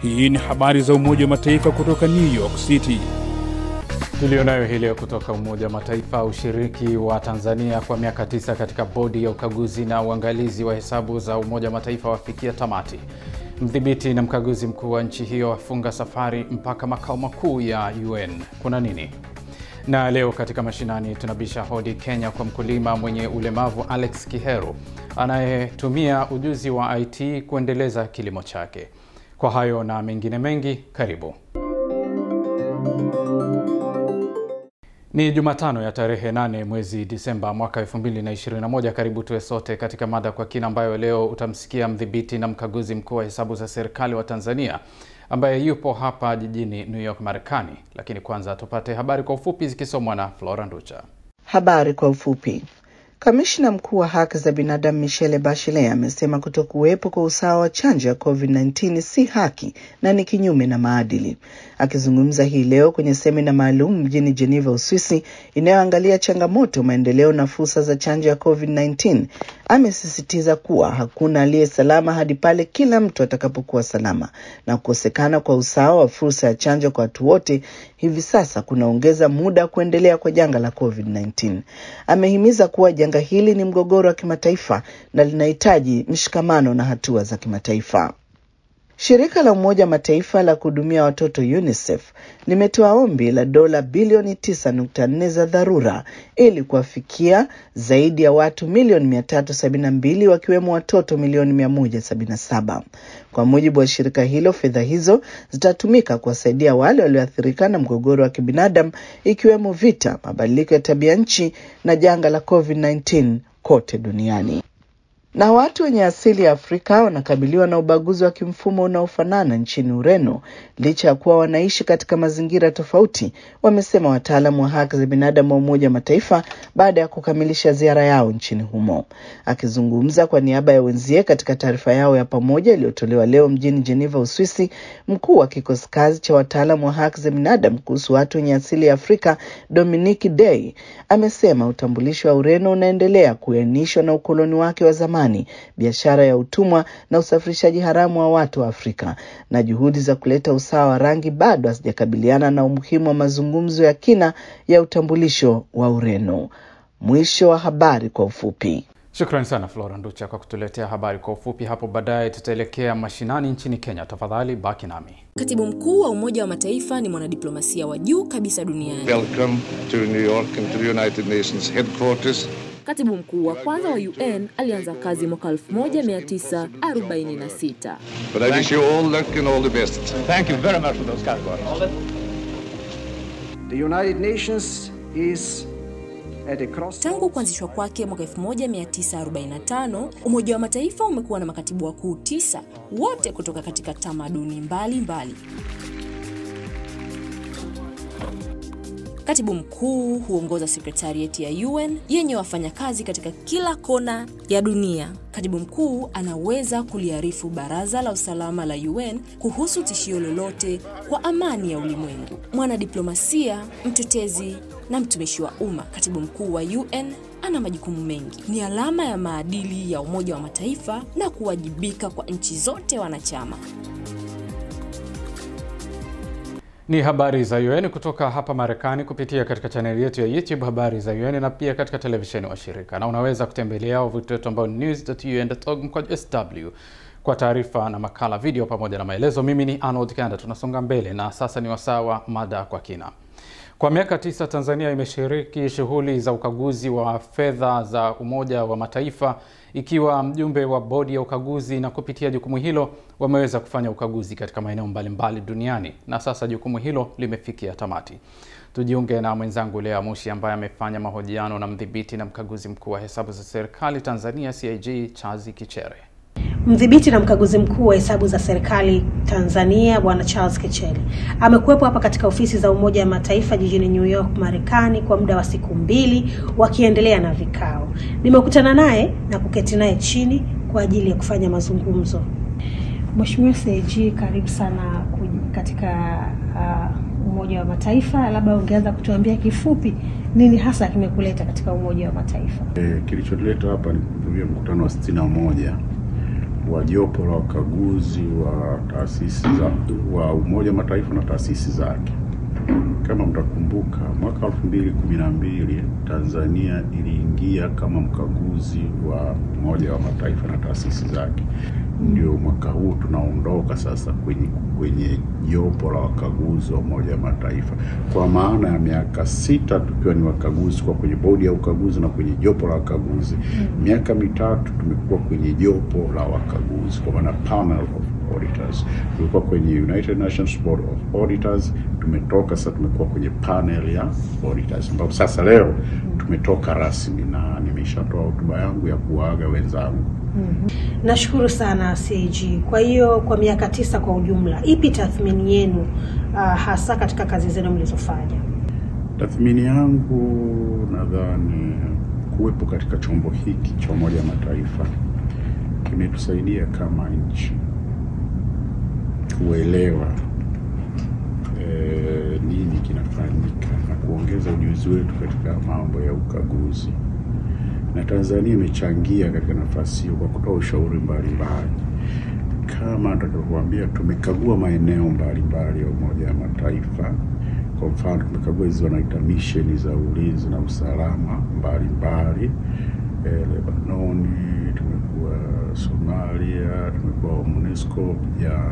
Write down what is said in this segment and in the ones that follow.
Hii ni habari za Umoja wa Mataifa kutoka New York City. Tulionayo hii leo kutoka Umoja wa Mataifa. Ushiriki wa Tanzania kwa miaka tisa katika bodi ya ukaguzi na uangalizi wa hesabu za Umoja wa Mataifa wafikia tamati. Mdhibiti na mkaguzi mkuu wa nchi hiyo afunga safari mpaka makao makuu ya UN. Kuna nini? Na leo katika mashinani tunabisha hodi Kenya kwa mkulima mwenye ulemavu Alex Kiheru anayetumia ujuzi wa IT kuendeleza kilimo chake. Kwa hayo na mengine mengi, karibu. Ni Jumatano ya tarehe 8 mwezi Disemba mwaka 2021. Karibu tuwe sote katika mada kwa kina, ambayo leo utamsikia mdhibiti na mkaguzi mkuu wa hesabu za serikali wa Tanzania ambaye yupo hapa jijini New York, Marekani. Lakini kwanza tupate habari kwa ufupi zikisomwa na Flora Nducha. Habari kwa ufupi. Kamishna mkuu wa haki za binadamu Michelle Bachelet amesema kutokuwepo kwa usawa wa chanjo ya COVID-19 si haki na ni kinyume na maadili. Akizungumza hii leo kwenye semina maalum mjini Geneva, Uswisi, inayoangalia changamoto, maendeleo na fursa za chanjo ya COVID-19, amesisitiza kuwa hakuna aliye salama hadi pale kila mtu atakapokuwa salama, na kukosekana kwa usawa wa fursa ya chanjo kwa watu wote hivi sasa kunaongeza muda wa kuendelea kwa janga la COVID-19. Amehimiza kuwa janga hili ni mgogoro wa kimataifa na linahitaji mshikamano na hatua za kimataifa. Shirika la Umoja Mataifa la kuhudumia watoto UNICEF limetoa ombi la dola bilioni 9.4 za dharura ili kuwafikia zaidi ya watu milioni 372 wakiwemo watoto milioni 177. Kwa mujibu wa shirika hilo, fedha hizo zitatumika kuwasaidia wale walioathirika na mgogoro wa kibinadamu ikiwemo vita, mabadiliko ya tabia nchi na janga la COVID-19 kote duniani na watu wenye asili ya Afrika wanakabiliwa na ubaguzi wa kimfumo unaofanana nchini Ureno licha ya kuwa wanaishi katika mazingira tofauti, wamesema wataalamu wa haki za binadamu wa Umoja wa Mataifa baada ya kukamilisha ziara yao nchini humo. Akizungumza kwa niaba ya wenzie katika taarifa yao ya pamoja iliyotolewa leo mjini Geneva, Uswisi, mkuu wa kikosi kazi cha wataalamu wa haki za binadamu kuhusu watu wenye asili ya Afrika Dominique Day amesema utambulisho wa Ureno unaendelea kuainishwa na ukoloni wake wa zamani biashara ya utumwa na usafirishaji haramu wa watu wa Afrika, na juhudi za kuleta usawa wa rangi bado hazijakabiliana na umuhimu wa mazungumzo ya kina ya utambulisho wa Ureno. Mwisho wa habari kwa ufupi. Shukrani sana Flora Nducha kwa kutuletea habari kwa ufupi. Hapo baadaye tutaelekea mashinani nchini Kenya. Tafadhali baki nami. Katibu mkuu wa Umoja wa Mataifa ni mwanadiplomasia wa juu kabisa duniani. Welcome to New York and to the United Nations headquarters. Katibu mkuu wa kwanza wa UN alianza kazi mwaka 1946. But I wish you all luck and all the best. Thank you very much for those kind words. The United Nations is at a crossroads. Tangu kuanzishwa kwake mwaka 1945, Umoja wa Mataifa umekuwa na makatibu wakuu tisa, wote kutoka katika tamaduni mbalimbali mbali. Katibu mkuu huongoza sekretarieti ya UN yenye wafanyakazi katika kila kona ya dunia. Katibu mkuu anaweza kuliarifu Baraza la Usalama la UN kuhusu tishio lolote kwa amani ya ulimwengu. Mwanadiplomasia, mtetezi na mtumishi wa umma, katibu mkuu wa UN ana majukumu mengi. Ni alama ya maadili ya Umoja wa Mataifa na kuwajibika kwa nchi zote wanachama. Ni habari za UN kutoka hapa Marekani kupitia katika chaneli yetu ya YouTube habari za UN na pia katika televisheni wa shirika, na unaweza kutembelea wavuti wetu ambao ni news.un.org mkwaju sw kwa taarifa na makala, video pamoja na maelezo. Mimi ni Arnold Kanda. Tunasonga mbele na sasa ni wasaa wa mada kwa kina. Kwa miaka tisa Tanzania imeshiriki shughuli za ukaguzi wa fedha za Umoja wa Mataifa ikiwa mjumbe wa bodi ya ukaguzi, na kupitia jukumu hilo wameweza kufanya ukaguzi katika maeneo mbalimbali duniani, na sasa jukumu hilo limefikia tamati. Tujiunge na mwenzangu Lea Mushi ambaye amefanya mahojiano na mdhibiti na mkaguzi mkuu wa hesabu za serikali Tanzania CAG Chazi Kichere. Mdhibiti na mkaguzi mkuu wa hesabu za serikali Tanzania Bwana Charles Kichele amekuwepo hapa katika ofisi za Umoja wa Mataifa jijini New York, Marekani kwa muda wa siku mbili wakiendelea na vikao. Nimekutana naye na kuketi naye chini kwa ajili ya kufanya mazungumzo. Mheshimiwa CAG, karibu sana katika uh, Umoja wa Mataifa. Labda ungeanza kutuambia kifupi nini hasa kimekuleta katika Umoja wa Mataifa? E, kilichotuleta hapa ni kuhudhuria mkutano wa sitini na moja wa jopo la wakaguzi wa taasisi za wa Umoja wa Mataifa na taasisi zake. Kama mtakumbuka, mwaka elfu mbili kumi na mbili Tanzania iliingia kama mkaguzi wa Umoja wa Mataifa na taasisi zake. Ndio mwaka huu tunaondoka sasa kwenye kwenye jopo la wakaguzi wa Umoja wa Mataifa, kwa maana ya miaka sita tukiwa ni wakaguzi kwa kwenye bodi ya ukaguzi na kwenye jopo la wakaguzi. Miaka mitatu tumekuwa kwenye jopo la wakaguzi, kwa maana panel of auditors. Tulikuwa kwenye United Nations Board of Auditors, tumetoka sasa, tumekuwa kwenye panel ya auditors, ambapo sasa leo tumetoka rasmi na nimeshatoa hotuba yangu ya kuwaaga wenzangu. Nashukuru sana CAG. Kwa hiyo kwa miaka tisa kwa ujumla, ipi tathmini yenu uh, hasa katika kazi zenu mlizofanya? Tathmini yangu nadhani kuwepo katika chombo hiki cha Umoja wa Mataifa kimetusaidia kama nchi kuelewa eh, nini kinafanyika na kuongeza ujuzi wetu katika mambo ya ukaguzi, na Tanzania imechangia katika nafasi hiyo kwa kutoa ushauri mbalimbali. Kama nitakavyokuambia, tumekagua maeneo mbalimbali ya Umoja wa Mataifa. Kwa mfano, tumekagua hizi wanaita misheni za ulinzi na usalama mbalimbali eh, Lebanoni, tumekuwa Somalia, tumekuwa MONUSCO ya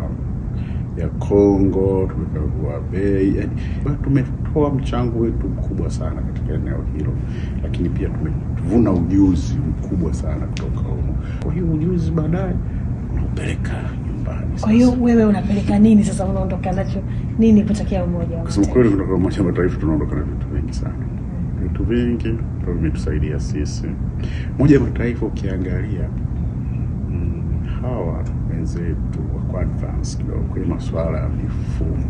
ya Kongo, tumekagua bei, yani tumetoa mchango wetu mkubwa sana katika eneo hilo, lakini pia tumevuna ujuzi mkubwa sana kutoka humo. Kwa hiyo ujuzi baadaye unaupeleka nyumbani. Kwa hiyo wewe unapeleka nini sasa, unaondoka nacho nini kutokea Umoja wa Kusema Mataifa? kweli, kutoka Umoja wa Mataifa tunaondoka na vitu vingi sana, vitu vingi ambavyo vimetusaidia sisi. Umoja wa Mataifa ukiangalia, mm, hawa wenzetu wako advance kidogo kwenye masuala ya mifumo,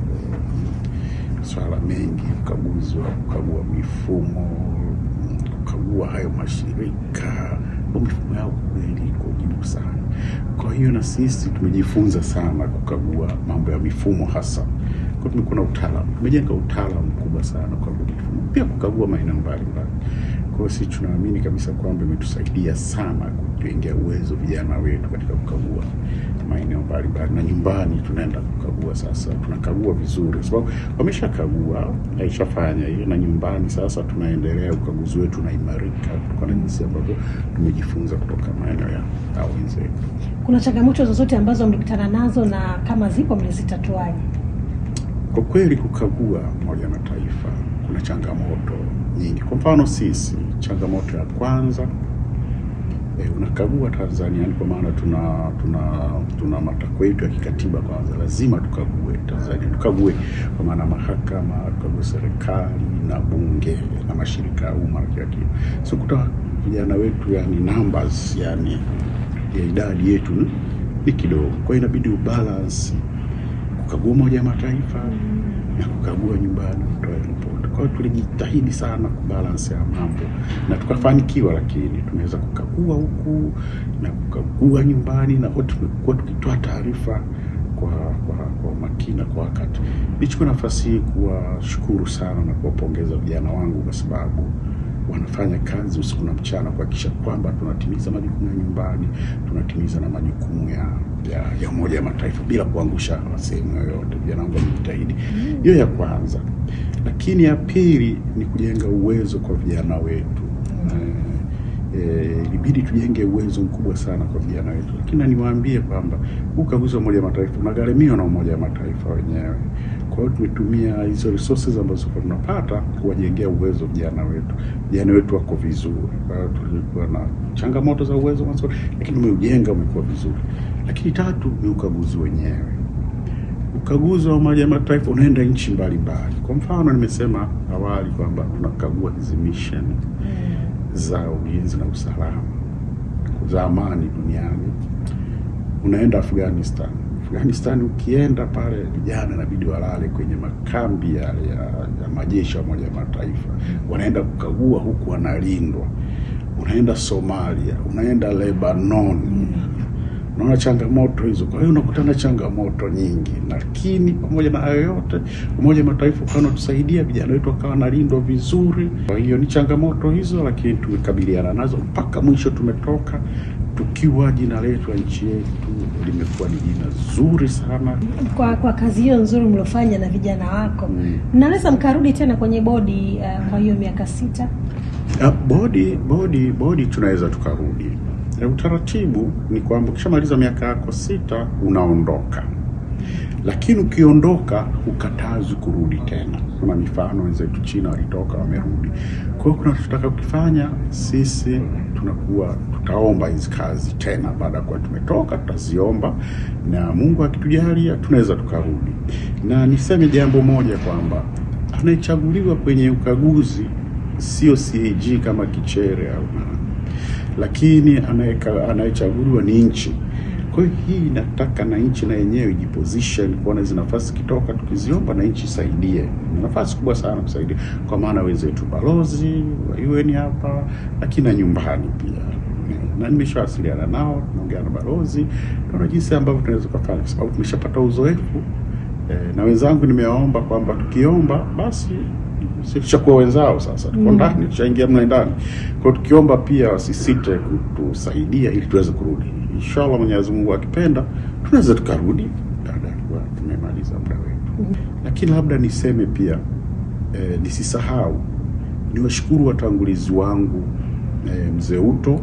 masuala mengi, ukaguzi wa kukagua mifumo, kukagua hayo mashirika, mifumo yao kweli iko juu sana. Kwa hiyo na sisi tumejifunza sana kukagua mambo ya mifumo hasa kwa tumekuwa na utaalamu, tumejenga utaalamu mkubwa sana kukagua mifumo, pia kukagua maeneo mbalimbali. Kwa hiyo sisi tunaamini kabisa kwamba imetusaidia sana kujengea uwezo vijana wetu katika kukagua maeneo mbalimbali, na nyumbani tunaenda kukagua sasa, tunakagua vizuri kwa sababu wameshakagua, aishafanya hiyo, na nyumbani sasa tunaendelea, ukaguzi wetu unaimarika kutokana na jinsi ambavyo tumejifunza kutoka maeneo ya hao wenzetu. Kuna changamoto zozote ambazo mlikutana nazo na kama zipo mlizitatuaje? Kwa kweli kukagua Umoja wa Mataifa kuna changamoto nyingi. Kwa mfano sisi, changamoto ya kwanza e, unakagua Tanzania, yani kwa maana tuna tuna tuna matakwa yetu ya kikatiba. Kwanza lazima tukague Tanzania, tukague kwa maana mahakama, tukague serikali na bunge na mashirika ya umma na kila kitu. So kuta vijana wetu, yani numbers, yani ya idadi yetu ni- ni kidogo, kwa hiyo inabidi ubalance kukagua Umoja wa Mataifa na kukagua nyumbani, kutoa ripoti. Kwa hiyo tulijitahidi sana kubalance ya mambo na tukafanikiwa, lakini tumeweza kukagua huku na kukagua nyumbani, na wote tumekuwa tukitoa taarifa kwa kwa kwa umakini na kwa wakati. Nichukue nafasi hii kuwashukuru sana na kuwapongeza vijana wangu kwa sababu wanafanya kazi usiku na mchana kuhakikisha kwamba tunatimiza majukumu ya nyumbani, tunatimiza na majukumu ya ya, ya Umoja wa Mataifa bila kuangusha sehemu yoyote. Vijana wangu wamejitahidi. Hiyo ya kwanza, lakini ya pili ni kujenga uwezo kwa vijana wetu. Eh, eh, ilibidi tujenge uwezo mkubwa sana kwa vijana wetu, lakini na niwaambie kwamba huu ukaguzi wa Umoja wa Mataifa unagharimiwa na Umoja wa Mataifa wenyewe. Kwa hiyo tumetumia hizo resources ambazo kwa tunapata kuwajengea uwezo vijana wetu. Vijana wetu wako vizuri. Kwa hiyo tulikuwa na changamoto za uwezo mwanzo, lakini umeujenga umekuwa vizuri. Lakini tatu ni ukaguzi wenyewe. Ukaguzi wa Umoja wa Mataifa unaenda nchi mbalimbali. Kwa mfano, nimesema awali kwamba tunakagua hizi mission za ulinzi na usalama za amani duniani. Unaenda Afghanistan. Afghanistan ukienda pale, vijana inabidi walale kwenye makambi yale ya, ya majeshi ya Umoja wa Mataifa, wanaenda kukagua huku wanalindwa. Unaenda Somalia, unaenda Lebanon, unaona changamoto hizo. Kwa hiyo unakutana changamoto nyingi, lakini pamoja na hayo yote, Umoja wa Mataifa ukawa unatusaidia vijana wetu wakawa wanalindwa vizuri. Kwa hiyo ni changamoto hizo, lakini tumekabiliana nazo mpaka mwisho tumetoka tukiwa jina letu ya nchi yetu limekuwa ni jina zuri sana. Kwa kwa kazi hiyo nzuri mliofanya na vijana wako, mnaweza mkarudi tena kwenye bodi uh, kwa hiyo miaka sita? Uh, bodi bodi bodi tunaweza tukarudi. E, utaratibu ni kwamba ukishamaliza miaka yako sita unaondoka, lakini ukiondoka hukatazwi kurudi tena. Kuna mifano wenzetu China walitoka wamerudi. Kwa hiyo kuna tutaka kukifanya sisi, tunakuwa tutaomba hizi kazi tena, baada ya kuwa tumetoka tutaziomba, na Mungu akitujalia tunaweza tukarudi. Na niseme jambo moja kwamba anayechaguliwa kwenye ukaguzi sio CAG kama Kichere au nani, lakini anayeka- anayechaguliwa ni nchi. Kwa hiyo hii inataka na nchi na yenyewe ijiposition kuona hizi nafasi kitoka, tukiziomba na nchi isaidie. Ni nafasi kubwa sana kusaidia, kwa maana wenzetu balozi wa UN hapa, lakini na nyumbani pia na nimeshawasiliana nao, tunaongea na balozi, tunaona jinsi ambavyo tunaweza kufanya, kwa sababu tumeshapata uzoefu eh, na wenzangu nimewaomba kwamba tukiomba basi sisi tushakuwa wenzao sasa, tuko Mm. ndani, tushaingia mle ndani. Kwa hiyo tukiomba pia wasisite kutusaidia ili tuweze kurudi. Inshallah, Mwenyezi Mungu akipenda, tunaweza tukarudi baada ya kuwa tumemaliza muda wetu. Lakini labda niseme pia eh, nisisahau niwashukuru watangulizi wangu eh, mzee Uto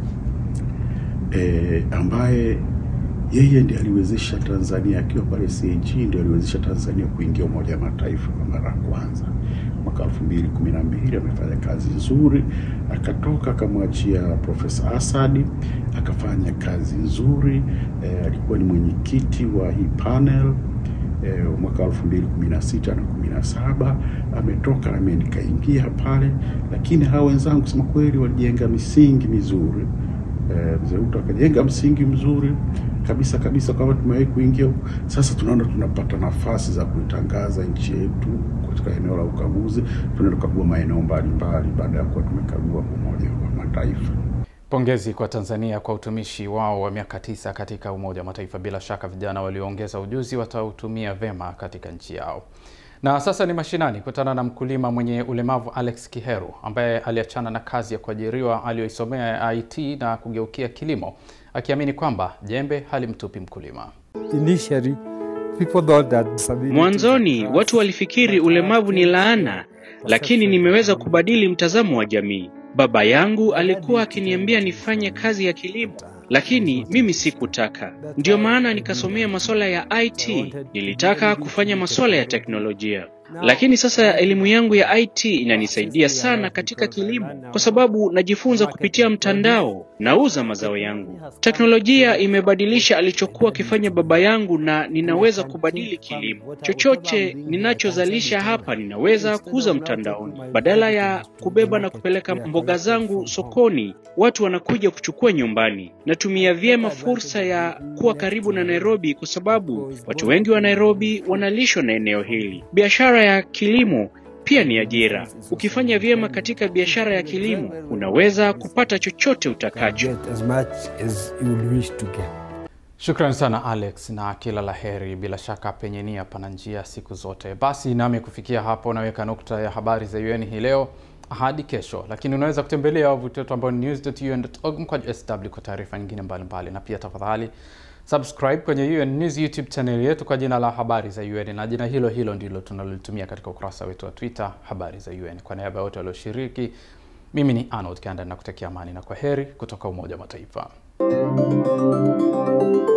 eh, ambaye yeye ndiye aliwezesha Tanzania akiwa pale CAG, ndiye aliwezesha Tanzania kuingia Umoja wa Mataifa kwa mara ya kwanza mwaka elfu mbili kumi na mbili. Amefanya kazi nzuri, akatoka akamwachia Profesa Asadi akafanya kazi nzuri eh, alikuwa ni mwenyekiti wa hii panel eh, mwaka elfu mbili kumi na sita na kumi na saba ametoka na mimi nikaingia pale, lakini hawa wenzangu kusema kweli walijenga misingi mizuri eh, mzee Ruto akajenga msingi mzuri kabisa kabisa, kama tumewahi kuingia huko. Sasa tunaona tunapata nafasi za kuitangaza nchi yetu katika eneo la ukaguzi. Tunaenda kukagua maeneo mbalimbali baada ya kuwa tumekagua Umoja wa Mataifa. Pongezi kwa Tanzania kwa utumishi wao wa miaka tisa katika Umoja wa Mataifa. Bila shaka vijana walioongeza ujuzi watautumia vema katika nchi yao. Na sasa ni mashinani, kutana na mkulima mwenye ulemavu Alex Kiheru ambaye aliachana na kazi ya kuajiriwa aliyoisomea ya IT na kugeukia kilimo, akiamini kwamba jembe halimtupi mkulima. Initially, people thought that disability Mwanzoni watu walifikiri ulemavu ni laana, lakini nimeweza kubadili mtazamo wa jamii. Baba yangu alikuwa akiniambia nifanye kazi ya kilimo, lakini mimi sikutaka. Ndiyo maana nikasomea masuala ya IT. Nilitaka kufanya masuala ya teknolojia. Lakini sasa elimu yangu ya IT inanisaidia sana katika kilimo kwa sababu najifunza kupitia mtandao, nauza mazao yangu. Teknolojia imebadilisha alichokuwa akifanya baba yangu na ninaweza kubadili kilimo. Chochote ninachozalisha hapa ninaweza kuuza mtandaoni. Badala ya kubeba na kupeleka mboga zangu sokoni, watu wanakuja kuchukua nyumbani. Natumia vyema fursa ya kuwa karibu na Nairobi kwa sababu watu wengi wa Nairobi wanalishwa na eneo hili. Biashara ya kilimo pia ni ajira. Ukifanya vyema katika biashara ya kilimo, unaweza kupata chochote utakacho. get as much as you would wish to get. Shukrani sana Alex na kila la heri. Bila shaka penye nia pana njia siku zote. Basi nami kufikia hapo naweka nukta ya habari za UN hii leo hadi kesho, lakini unaweza kutembelea wavuti wetu ambao ni news.un.org mkwaju sw kwa taarifa nyingine mbalimbali, na pia tafadhali subscribe kwenye UN News YouTube channel yetu kwa jina la habari za UN, na jina hilo hilo ndilo tunalolitumia katika ukurasa wetu wa Twitter habari za UN. Kwa niaba ya wote walioshiriki, mimi ni Arnold Kanda na kutakia amani na kwa heri kutoka Umoja wa Mataifa.